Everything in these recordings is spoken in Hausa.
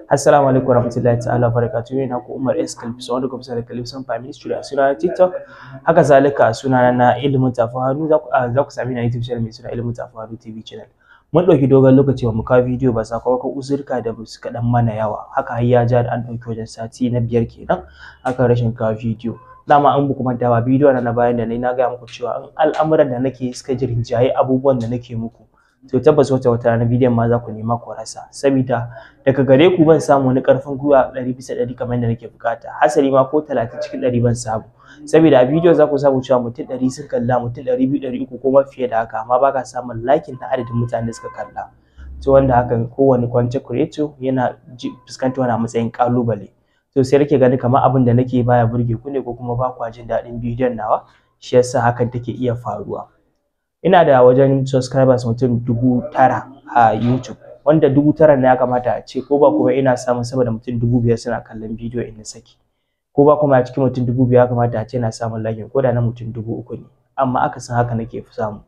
Assalamu alaikum warahmatullahi ta'ala barakatuhu ina ku Umar S Kalfiso wanda kuma da Kalfiso Family Studio a suna TikTok haka zalika a suna na ilimin tafi hannu za ku za ku sami na YouTube channel mai suna ilimin tafi hannu TV channel mun ɗauki dogon lokaci ba mu kawo bidiyo ba sakamakon uzurka da suka dan mana yawa haka har ya ja da an ɗauki wajen sati na biyar kenan akan rashin kawo bidiyo dama an buku manta ba bidiyo na bayan da nayi na gaya muku cewa in al'amuran da nake suka jirinjaye abubuwan da nake muku to tabbas wata wata rana bidiyon ma za ku nema ku rasa saboda daga gare ku ban samu wani karfin gwiwa ɗari bisa ɗari kamar yadda nake bukata hasali ma ko talatin cikin ɗari ban samu saboda a bidiyo za ku samu cewa mutum ɗari sun kalla mutum ɗari biyu ɗari uku ko ma fiye da haka amma ba ka samun lakin na adadin mutanen da suka kalla to wanda hakan kowane content creator yana fuskantar wani matsayin ƙalubale to sai nake gani kamar abin da nake baya burge ku ne ko kuma ba kwa jin daɗin bidiyon nawa shi yasa hakan take iya faruwa ina da wajen subscribers mutum dubu tara a YouTube wanda dubu tara na ya kamata a ce ko ba kuma ina samun sama da mutum dubu biyar suna kallon bidiyo in na saki ko ba kuma a cikin mutum dubu biyar ya kamata a ce na samun like ko da na mutum dubu uku ne amma aka san haka nake samu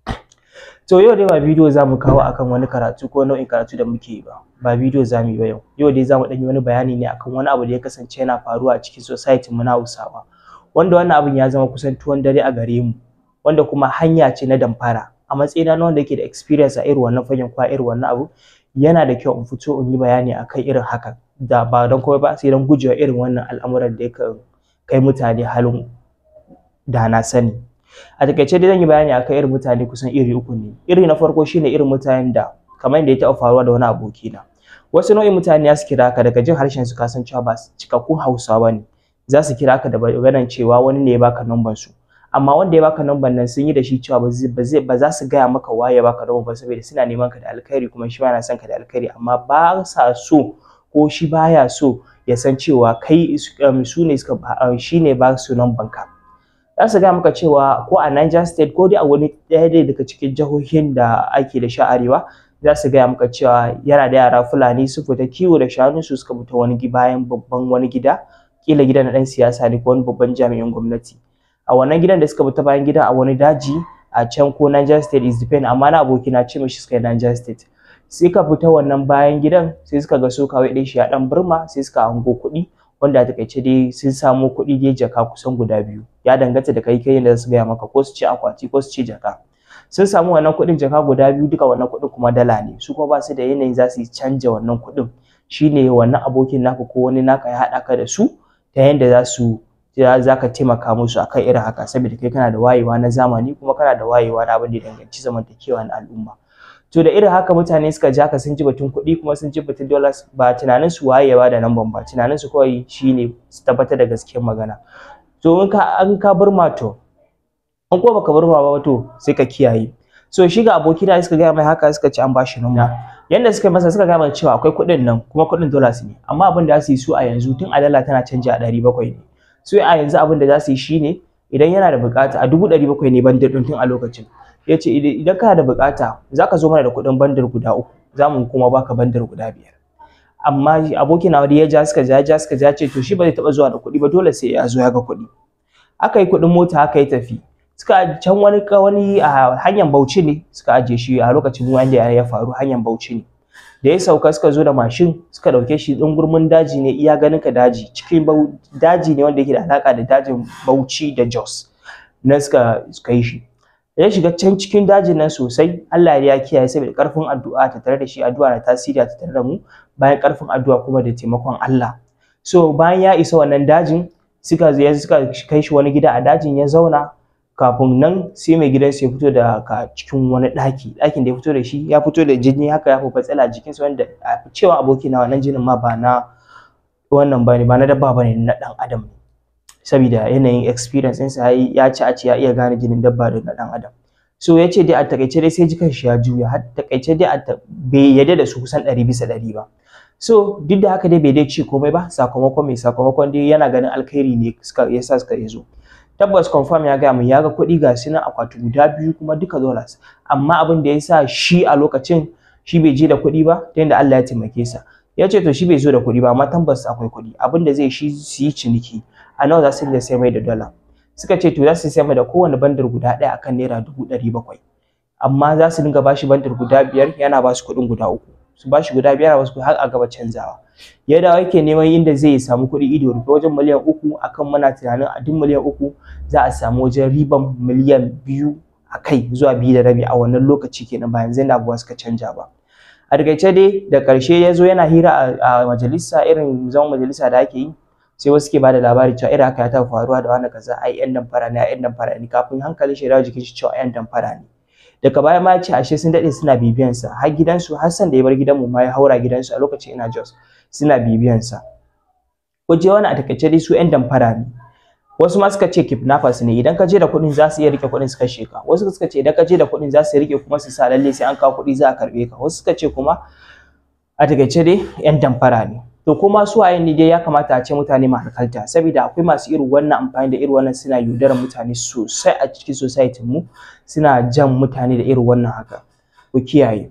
to yau dai ba bidiyo za mu kawo akan wani karatu ko nau'in karatu da muke yi ba ba bidiyo za mu yi ba yau yau dai za mu ɗan yi wani bayani ne akan wani abu da ya kasance yana faruwa a cikin society mu na Hausawa wanda wannan abin ya zama kusan tuwon dare a gare mu wanda kuma hanya ce na damfara a matsayina na wanda yake da experience a irin wannan fagen kwa irin wannan abu yana da kyau in fito in yi bayani akan irin hakan da ba don komai ba sai don gujewa irin wannan al'amuran da yakan kai mutane halin da na sani a takaice dai zan yi bayani akan irin mutane kusan iri uku ne iri na farko shine irin mutanen da kamar yadda ya taɓa faruwa da wani abokina wasu nau'in mutane ya su kira ka daga jin harshen su kasan cewa ba cikakkun hausawa ne za su kira ka da maganar cewa wani ne ya baka number su amma wanda ya baka number nan sun yi da shi cewa ba zai ba za su gaya maka waye baka number ba saboda suna neman ka da alkhairi kuma shi ma yana son ka da alkhairi amma ba sa so ko shi baya so ya san cewa kai su ne suka shi ne ba su number ka za su gaya maka cewa ko a Niger State ko dai a wani ɗaya dai daga cikin jihohin da ake da sha arewa za su gaya maka cewa yana da yara Fulani su fita kiwo da shanu su suka fita wani bayan babban wani gida kila gidan na ɗan siyasa ne ko wani babban jami'in gwamnati a wannan gidan da suka bi ta bayan gida a wani daji a can ko Niger State is depend amma na aboki na ce mishi suka yi Niger State sai ka fita wannan bayan gidan sai suka ga so kawai ɗin shi ya ɗan burma sai suka hango kuɗi wanda a takaice dai sun samo kuɗi dai jaka kusan guda biyu ya danganta da kai kai da su gaya maka ko su ce akwati ko su ce jaka sun samu wannan kuɗin jaka guda biyu duka wannan kuɗin kuma dala ne su kuma ba su da yanayin za su canja wannan kuɗin shine wannan abokin naka ko wani naka ya haɗa ka da su ta yanda za su za ka taimaka musu akan irin haka saboda kai kana da wayewa na zamani kuma kana da wayewa na abin da ya danganci zamantakewa na al'umma to da irin haka mutane suka ja ka sun ji batun kuɗi kuma sun ji batun dollars ba tunanin su wayewa da nan ba tunanin su kawai shine su tabbatar da gaskiyar magana to in ka an ka burma to in ko baka burma ba to sai ka kiyaye so shi ga aboki da suka gaya mai haka suka ci an bashi nuna yanda suka masa suka gaya mai cewa akwai kuɗin nan kuma kuɗin dollars ne amma abin da za su yi su a yanzu tun a dala tana canji a ɗari bakwai ne so a yanzu abin da za su yi shine idan yana da bukata a dubu ɗari bakwai ne bandar ɗin tun a lokacin ya ce idan kana da bukata za ka zo mana da kuɗin bandar guda uku za mu kuma baka bandar guda biyar amma abokin na ya ja suka ja ja suka ja ce to shi ba zai taɓa zuwa da kuɗi ba dole sai ya zo ya ga kuɗi aka yi kuɗin mota aka yi tafi suka can wani wani a hanyar Bauchi ne suka ajiye shi a lokacin wanda ya faru hanyar Bauchi ne da ya sauka suka zo da mashin suka dauke shi din gurmin daji ne iya ganin ka daji cikin daji ne wanda yake da alaka da dajin Bauchi da Jos na suka suka yi shi ya shiga can cikin dajin nan sosai Allah ya kiyaye saboda karfin addu'a ta tare da shi addu'a na tasiri ta tare da mu bayan karfin addu'a kuma da taimakon Allah so bayan ya isa wannan dajin suka suka kai shi wani gida a dajin ya zauna kafin nan sai mai gidansa ya fito da ka cikin wani ɗaki ɗakin da ya fito da shi ya fito da jini haka ya fi tsala jikinsa wanda a cewa aboki na wannan jinin ma ba na wannan ba ne ba na dabba ba ne na ɗan adam ne saboda yanayin experience ɗinsa ya ci a ce ya iya gane jinin dabba da na ɗan adam so ya ce dai a takaice dai sai jikan shi ya juya har takaice dai a bai yadda da su kusan ɗari bisa ɗari ba so duk da haka dai bai dai ci komai ba sakamakon mai sakamakon dai yana ganin alkhairi ne suka yasa suka zo tabbas confirm ya gaya min ya ga kuɗi ga su nan akwati guda biyu kuma duka dollars amma abin da ya sa shi a lokacin shi bai je da kuɗi ba ta yadda Allah ya taimake sa ya ce to shi bai zo da kuɗi ba amma tabbas akwai kuɗi abin da zai shi su yi ciniki a nawa za su iya sai mai da dollar suka ce to za su sai mai da kowane bandar guda ɗaya akan naira dubu ɗari bakwai amma za su dinga bashi bandar guda biyar yana ba su kuɗin guda uku su bashi guda biyar a wasu har a gaba canzawa ya dawo yake neman inda zai samu kuɗi ido rufe wajen miliyan uku akan muna tunanin a duk miliyan uku za a samu wajen riban miliyan biyu a kai zuwa biyu da rabi a wannan lokaci kenan ba yanzu da abubuwa suka canja ba a takaice dai da ƙarshe ya zo yana hira a majalisa irin zaman majalisa da ake yi sai wasu ke bada labari cewa irin haka ya taɓa faruwa da wani kaza ai yan damfara ne ai yan damfara ne kafin hankalin shi ya dawo jikin shi cewa yan damfara ne daga baya ma ya ce ashe sun daɗe suna bibiyan sa har gidansu har san da ya bar gidanmu ma ya haura gidansu a lokacin ina Jos suna bibiyan sa je wani a takaice dai su yan damfara ne wasu ma suka ce kidnappers ne idan ka je da kuɗin za su iya rike kuɗin su kashe ka wasu suka ce idan ka je da kuɗin za su rike kuma su sa lalle sai an kawo kuɗi za a karɓe ka wasu suka ce kuma a takaice dai yan damfara ne to kuma su waye ne dai ya kamata a ce mutane ma hankalta saboda akwai masu irin wannan amfani da irin wannan suna yaudarar mutane sosai a cikin society mu suna jan mutane da irin wannan haka ku kiyaye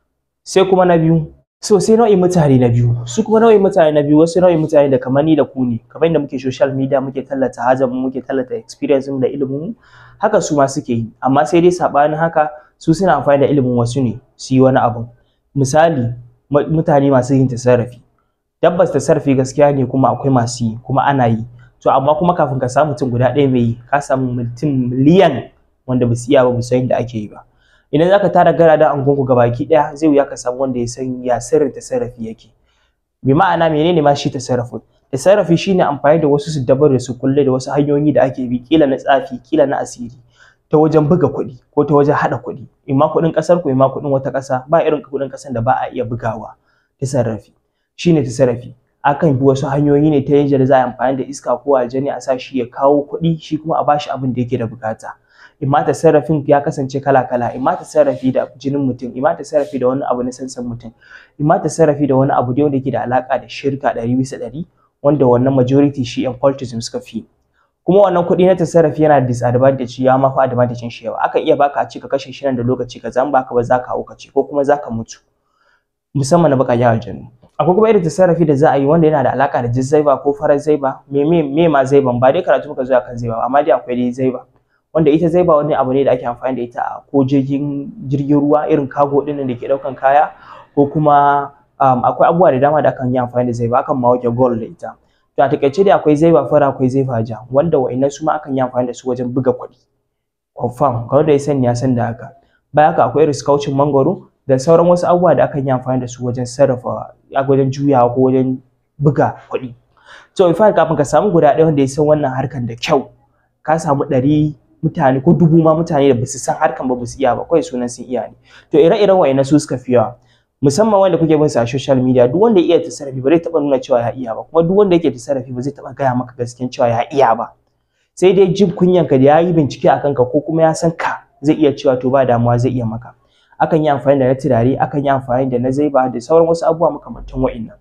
sai kuma na biyu so sai nau'in mutane na biyu su kuma nau'in mutane na biyu wasu nau'in mutane da kamar ni da ku ne kamar yadda muke social media muke tallata hajar mu muke tallata experience mu da ilimin mu haka su ma suke yi amma sai dai sabanin haka su suna amfani da ilimin wasu ne su yi wani abu misali mutane masu yin tasarrafi tabbas tasarrafi gaskiya ne kuma akwai masu yi kuma ana yi to amma kuma kafin ka samu mutum guda ɗaya mai yi ka samu mutum miliyan wanda ba su iya ba san yadda ake yi ba idan zaka tara garadan angonku gabaki ɗaya zai wuya ka samu wanda ya san ya sirrin tasarrafi yake bi ma'ana menene ma shi tasarrafi tasarrafi shine amfani da wasu su dabar da su kulle da wasu hanyoyi da ake bi kila na tsafi kila na asiri ta wajen buga kuɗi ko ta wajen haɗa kuɗi imma kuɗin ƙasar ku imma kuɗin wata ƙasa ba irin kuɗin ƙasar da ba a iya bugawa tasarrafi shine tasarrafi akan bi wasu hanyoyi ne ta yadda za a amfani da iska ko aljani a sa shi ya kawo kuɗi shi kuma a bashi abin da yake da bukata imma tasarrafin ya kasance kala kala imma tasarrafi da jinin mutum imma tasarrafi da wani abu na sansan mutum imma tasarrafi da wani abu da wanda yake da alaka da shirka ɗari bisa ɗari wanda wannan majority shi yan cultism suka fi kuma wannan kuɗi na tasarrafi yana da disadvantage ya ma fa advantage shi yawa akan iya baka a ce ka kashe shi nan da lokaci ka zan baka ba za ka hauka ce ko kuma za ka mutu musamman na baka aljanu akwai kuma irin tasarrafi da za a yi wanda yana da alaka da jizzaiba ko farar zaiba me me me ma zaiban ba dai karatu muka zo akan zaiba amma dai akwai dai zaiba wanda ita zaiba wani abu ne da ake amfani da ita a ko jirgin jirgin ruwa irin cargo din da ke daukan kaya ko kuma um, akwai abubuwa da dama da akan yi amfani da zaiba akan ma wake gold da ita to a takaice dai akwai zaiba fara akwai zaiba ja wanda wa'annan su ma akan yi amfani da su wajen buga kuɗi confirm kawai da ya sani ya san da haka baya haka akwai irin kaucin mangoro da sauran wasu abubuwa da akan yi amfani da su wajen sarrafa wajen juyawa ko wajen buga kuɗi to in fact kafin ka samu guda ɗaya wanda ya san wannan harkan da kyau ka samu ɗari mutane ko dubu ma mutane da basu san harkan ba basu iya ba kawai sunan sun iya ne to ire-iren wa'annan su suka fi yawa musamman wanda kuke bin sa a social media duk wanda ya iya tasarrafi ba zai taɓa nuna cewa ya iya ba kuma duk wanda yake tasarrafi ba zai taɓa gaya maka gaskiyan cewa ya iya ba sai dai jin kunyanka da ya yi bincike a kanka ko kuma ya san ka zai iya cewa to ba damuwa zai iya maka akan yi amfani da na turare akan yi amfani da na zaiba da sauran wasu abubuwa makamantan wa'innan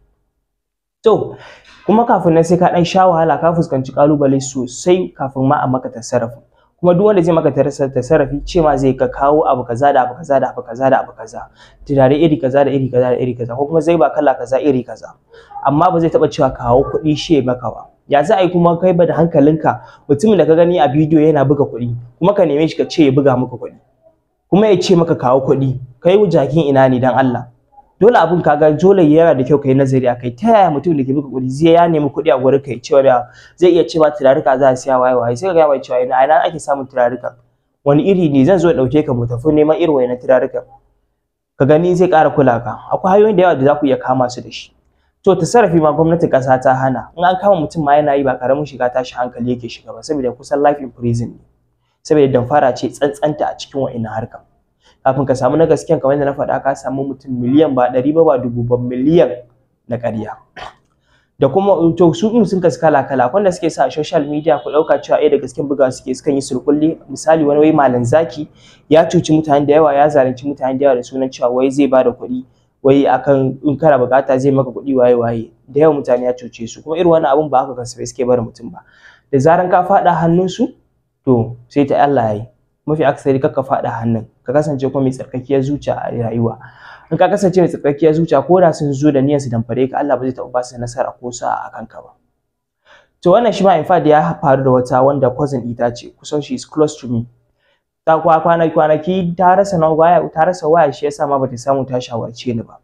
to kuma kafin nan sai ka dan sha wahala ka fuskanci kalubale sosai kafin ma a maka tasarrafi kuma duk wanda zai maka tasarrafi ce ma zai ka kawo abu kaza da abu kaza da abu kaza da abu kaza turare iri kaza da iri kaza da iri kaza ko kuma zaiba kala kaza iri kaza amma ba zai taba cewa kawo kuɗi shi ya maka ba ya za a yi kuma kai ba da hankalinka mutumin da ka gani a bidiyo yana buga kuɗi kuma ka neme shi ka ce ya buga maka kuɗi kuma ya ce maka kawo kuɗi kai jakin ina ne dan Allah dole abin kaga dole yana da kyau kai nazari a kai ta yaya mutum da ke buga kuɗi zai ya nemi kuɗi a gurin kai cewa da zai iya cewa turarika za a siya waye waye sai ka ga mai cewa ina ina ake samun turarika wani iri ne zan zo ɗauke ka mu tafi neman irin wayannan turarika ka gani zai ƙara kula ka akwai hanyoyin da yawa da za ku iya kama su da shi to tasarrafi ma gwamnatin ƙasa ta hana in an kama mutum ma yana yi ba karamin shiga tashi hankali yake shiga ba saboda kusan life in prison ne saboda damfara ce tsantsanta a cikin wa'innan harkan kafin ka samu na gaskiyan kamar yadda na faɗa ka samu mutum miliyan ba ɗari ba ba dubu ba miliyan na ƙarya da kuma to su in sun kasu kala kala wanda suke sa a social media ku ɗauka cewa ɗaya da gasken buga suke sukan yi surkulli misali wani wai malam zaki ya cuci mutane da yawa ya zalunci mutane da yawa da sunan cewa wai zai bada kuɗi wai akan in kana bukata zai maka kuɗi waye waye da yawa mutane ya cuce su kuma irin wannan abun ba haka kasafai suke barin mutum ba da zaran ka faɗa hannunsu to sai ta Allah ya yi mafi akasari kar ka faɗa hannun ka kasance kuma mai tsarkakiyar zuciya a rayuwa in ka kasance mai tsarkakiyar zuciya ko da sun zo da niyyar su damfare ka Allah ba zai taɓa ba su nasara ko sa a kanka ba to wannan shi ma in fact ya faru da wata wanda cousin ita ce kusan she is close to me ta kwana kwanaki ta rasa na waya ta rasa waya shi yasa ma bata samu ta shawarce ni ba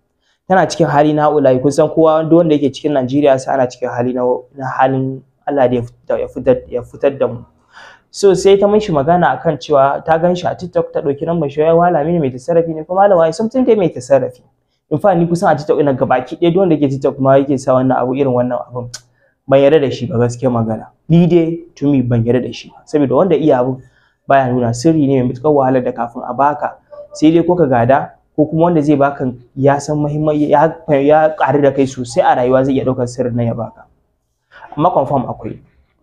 tana cikin hali na haulayi kun san kowa duk wanda yake cikin Najeriya sai ana cikin hali na halin Allah da ya fitar ya fitar da mu so sai ta mishi magana akan cewa ta gan shi a TikTok ta ɗauki lambar shi ya wala mini mai tasarrafi ne kuma malama something dai mai tasarrafi in fa ni kusan a TikTok ina gabaki ɗaya duk wanda yake TikTok ma yake sa wannan abu irin wannan abun ban yarda da shi ba gaskiya magana ni dai to me ban yarda da shi ba saboda wanda iya abu baya nuna sirri ne mai matuƙar wahalar da kafin a baka sai dai ko ka gada ko kuma wanda zai baka ya san muhimmanci ya ya ƙari da kai sosai a rayuwa zai iya ɗaukar sirrin nan ya baka amma confirm akwai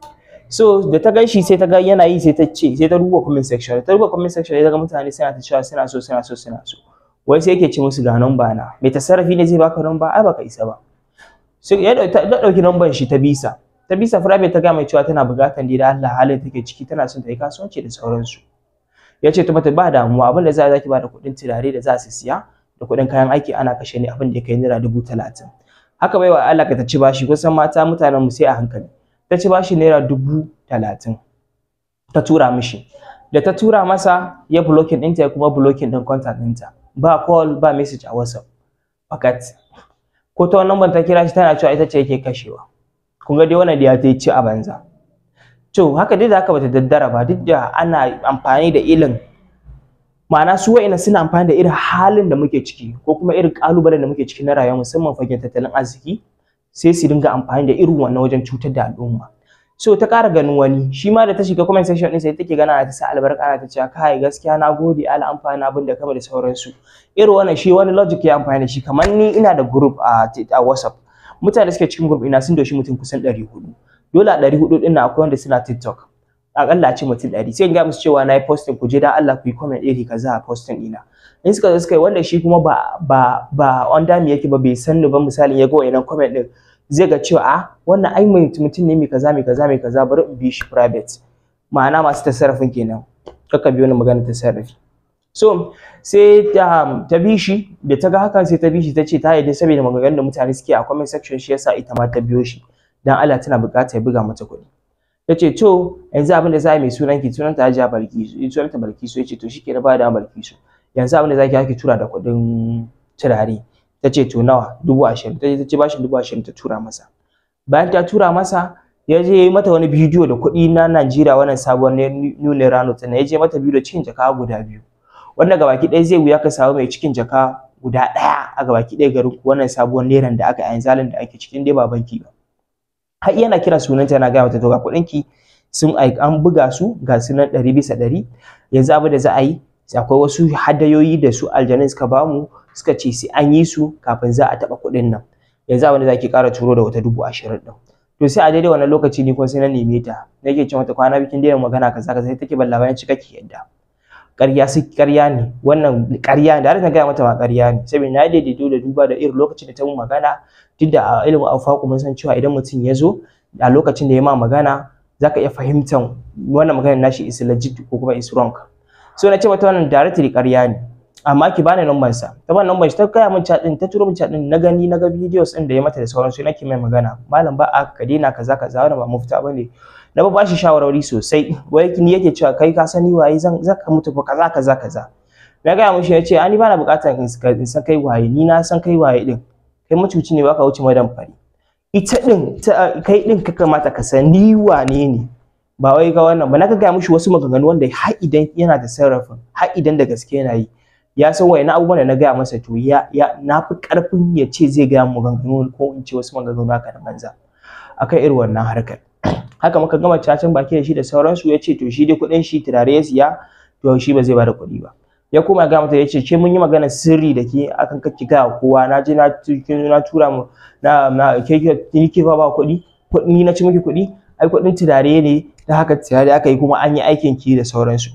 so da ta gan shi sai ta ga yana yi sai ta ce sai ta duba comment section ta duba comment section sai ta ga mutane suna ta cewa suna so suna so suna so wai sai yake ce musu ga number na mai tasarrafi ne zai baka number ai baka isa ba sai ya dauki number shi ta bisa ta bisa private ta ga mai cewa tana buƙatar da Allah halin take ciki tana son ta yi kasuwanci da sauransu ya ce ta mata ba damuwa abin da za zaki ba da kuɗin turare da za su siya da kuɗin kayan aiki ana kashe ne abin da ya kai naira dubu talatin haka baiwa Allah ka ta ci bashi kusan mata mutanen mu sai a hankali ta ci bashi naira dubu talatin ta tura mishi da ta tura masa ya blocking ɗinta ya kuma blocking ɗin contact ɗinta ba call ba message a whatsapp fakat ko ta wannan ta kira shi tana cewa ita ce yake kashewa kun ga dai wannan da ya ta ci a banza to haka dai da haka bata daddara ba duk da ana amfani da ilin ma'ana su wa'ina suna amfani da irin halin da muke ciki ko kuma irin kalubalen da muke ciki na rayuwa musamman fagen tattalin arziki sai su dinga amfani da irin wannan wajen cutar da al'umma so ta ƙara ganin wani shi ma da ta shiga comment section ɗin sai take gana ta sa albarka ana ta cewa kai gaskiya na gode ala amfani abin da kama da sauransu irin wannan shi wani logic ya amfani da shi kamar ni ina da group a, a WhatsApp mutane suke cikin group ina sun doshi mutum kusan 400 dole a 400 ɗin akwai wanda suna TikTok akalla a ce mutum 100 sai in ga musu cewa na yi posting ku je dan Allah ku yi comment iri kaza a posting ɗina in suka zo suka yi wanda shi kuma ba ba ba under me yake ba bai san ni ba misalin ya ga wayannan comment ɗin zai ga cewa a wannan ai mutum ne mai kaza mai kaza mai kaza bari in bi shi private ma'ana masu tasarrafin kenan kaka biyo ni magana tasarrafi so sai ta, ta bi shi da ta ga hakan sai ta bi shi ta ce ta yarda saboda maganganun da mutane suke a comment section shi yasa ita ma ta biyo shi dan Allah tana buƙatar ya buga mata kuɗi ta ce to yanzu abin da za a yi mai sunan ki sunan ta Hajiya Balkisu sunan ta Balkisu ya ce to shike na ba da Balkisu yanzu abin da za ki haki tura da kuɗin turare ta ce to nawa dubu ashirin ta ce bashi dubu ashirin ta tura masa bayan ta tura masa ya je ya yi mata wani bidiyo da kuɗi na Najeriya wannan sabon new naira note ya je mata bidiyo cikin jaka guda biyu wanda gabaki ɗaya zai wuya ka samu mai cikin jaka guda ɗaya a gabaki ɗaya garin ku wannan sabuwar neran da aka yi zalin da ake cikin dai ba banki ba har yana kira sunanta yana gaya mata to ga kuɗin ki sun an buga su ga su nan ɗari bisa ɗari yanzu abin da za a yi akwai wasu hadayoyi da su aljanun suka bamu suka ce sai an yi su kafin za a taɓa kuɗin nan yanzu abin da za ki ƙara turo da wata dubu ashirin ɗin to sai a daidai wannan lokaci ni kuma sai na neme ta nake ce mata kwana bikin daina magana kaza kaza sai take ban labarin cika ki yadda ƙarya su ƙarya ne wannan ƙarya ne da har na gaya mata ma ƙarya ne saboda na daidaito da duba da irin lokacin da ta mun magana duk da a ilimin alfaku mun san cewa idan mutum ya zo a lokacin da ya ma magana zaka iya fahimtar wannan maganar nashi is legit ko kuma is wrong so na ce mata wannan directly ƙarya ne amma ki bani number sa ta bani number shi ta kaya min chat din ta turo min chat din na gani na ga videos din da ya mata da sauransu nake mai magana malam ba a ka daina kaza kaza wannan ba mafita bane na ba shi shawarwari sosai wai ni yake cewa kai ka sani waye zan zaka mutu fa kaza kaza kaza na gaya mishi ya ce ani bana buƙatar in san kai waye ni na san kai waye din kai mutuci ne baka wuce madan fari ita din kai din ka kamata ka san ni wane ne ba wai ga wannan ba na ga gaya mishi wasu maganganu wanda har idan yana da sarrafin har idan da gaske yana yi ya san waye na abubuwan da na gaya masa to ya ya na fi karfin ya ce zai gaya maganganu ko in ce wasu maganganu haka da banza akan irin wannan harkar haka muka gama cacin baki da shi da sauransu ya ce to shi dai kuɗin shi turare ya siya to shi ba zai bada kuɗi ba ya kuma ga mata ya ce ke mun yi magana sirri da ke akan kake ga kowa na je na na tura mu na na ke ke ke ba ba kuɗi ni na ci miki kuɗi ai kuɗin turare ne da haka turare aka yi kuma an yi aikin ki da sauransu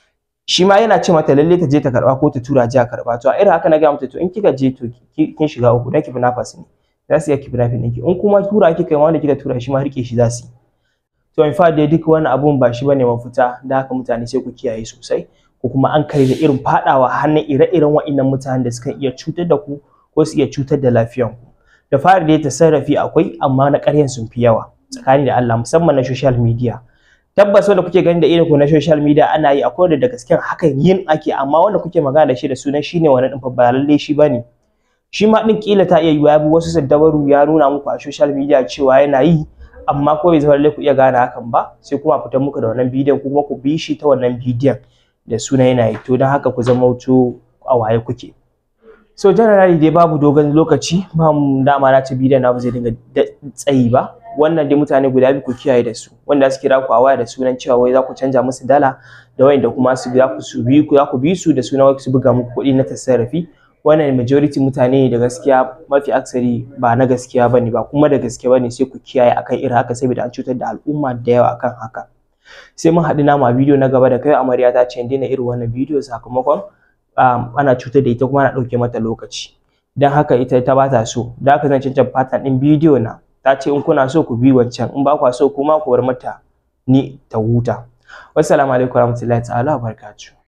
shi ma yana ce mata lalle ta je ta karba ko ta tura ji a karba to a irin haka na ga mata to in kika je to kin shiga uku dan ki fi nafas ne za su iya ki fi nafin ɗinki in kuma tura kika yi wanda kika tura shi ma rike shi za su yi to in fact dai duk wani abun ba shi bane mafita da haka mutane sai ku kiyaye sosai ko kuma an kare da irin fadawa hannun ire-iren wa'innan mutanen da suka iya cutar da ku ko su iya cutar da lafiyan ku da fari dai tasarrafi akwai amma na ƙaryan sun fi yawa tsakani da Allah musamman na social media tabbas wanda kuke gani da irin ku na social media ana yi akwai wanda da gaskiya hakan yin ake amma wanda kuke magana da shi da sunan shine wani din fa ba lalle shi bane shi ma din kila ta iya yiwa ya bi wasu saddabaru ya nuna muku a social media cewa yana yi amma ko bai zama lallai ku iya gane hakan ba sai kuma fitar muku da wannan bidiyon kuma ku bi shi ta wannan bidiyon da suna yana yi to don haka ku zama wuto a waye kuke so generally dai babu dogon lokaci ba mu dama na ci bidiyon na ba zai dinga tsayi ba wannan dai mutane guda biyu ku kiyaye da su wanda su kira ku a waya da sunan cewa wai za ku canja musu dala da wayanda kuma su za ku su bi ku za ku bi su da sunan wai su buga muku kuɗi na tasarrafi wannan majority mutane ne da gaskiya mafi aksari ba na gaskiya bane ba kuma da gaske bane sai ku kiyaye akan irin haka saboda an cutar da al'umma da yawa akan haka sai mun haɗu namu a bidiyo na gaba da kai amarya ta ce daina irin wannan bidiyo sakamakon ana cutar da ita kuma ana ɗauke mata lokaci don haka ita ta ba ta so da haka zan cancan fatan ɗin bidiyo na ta ce in kuna so ku bi wancan in ba kwa so kuma ku bar mata ni ta huta wassalamu alaikum warahmatullahi ta'ala wabarakatuh